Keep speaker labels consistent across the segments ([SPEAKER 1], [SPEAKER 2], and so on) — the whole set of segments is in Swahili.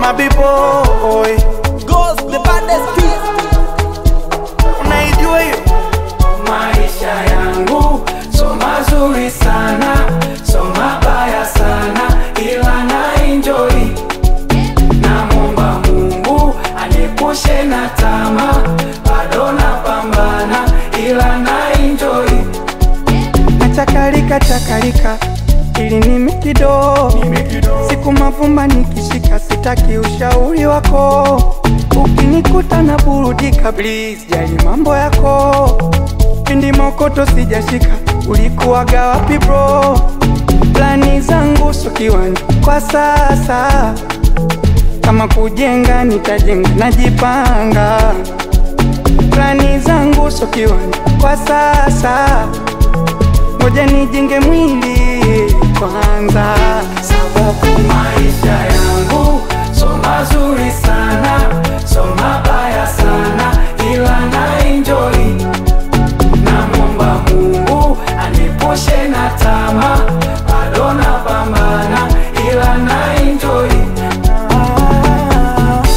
[SPEAKER 1] mabiboy
[SPEAKER 2] Ghost, the baddest beast.
[SPEAKER 1] unaijua hiyo
[SPEAKER 3] Maisha yangu so mazuri sana, so mabaya sana, ila na enjoy. Namwomba Mungu aniepushe na tamaa, bado napambana, ila na enjoy.
[SPEAKER 1] nachakalika chakalika ili nimi kido siku mavumba nikishika sitaki ushauri wako ukinikuta na burudika please jali mambo yako pindi mokoto sijashika ulikuwaga wapi bro plani zangu sokiwani kwa sasa kama kujenga nitajenga najipanga plani zangu sokiwani kwa sasa ngoja nijenge mwili kwanza
[SPEAKER 3] sababu maisha yangu so mazuri sana, so mabaya sana, ila na enjoy. Namwomba Mungu anipushe na tamaa, bado napambana, ila na enjoy.
[SPEAKER 1] Ah.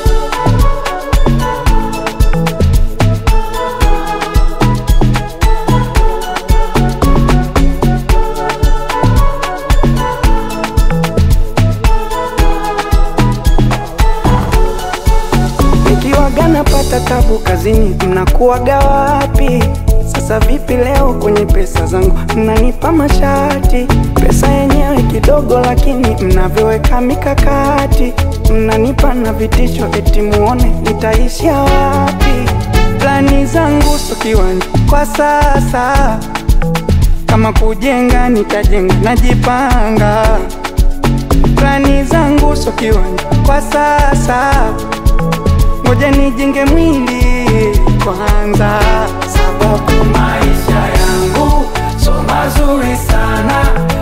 [SPEAKER 1] Nikiwaga napata tabu kazini, mnakuwaga wapi? Sasa vipi leo kwenye pesa zangu mnanipa mashati? Pesa yenyewe kidogo, lakini mnavyoweka mikakati, mnanipa na vitisho, eti muone nitaishia wapi? Plani zangu so kiwanja kwa sasa, kama kujenga nitajenga, najipanga. Plani zangu so kiwanja kwa sasa ngoja nijenge mwili kwanza,
[SPEAKER 3] sababu maisha yangu so mazuri sana,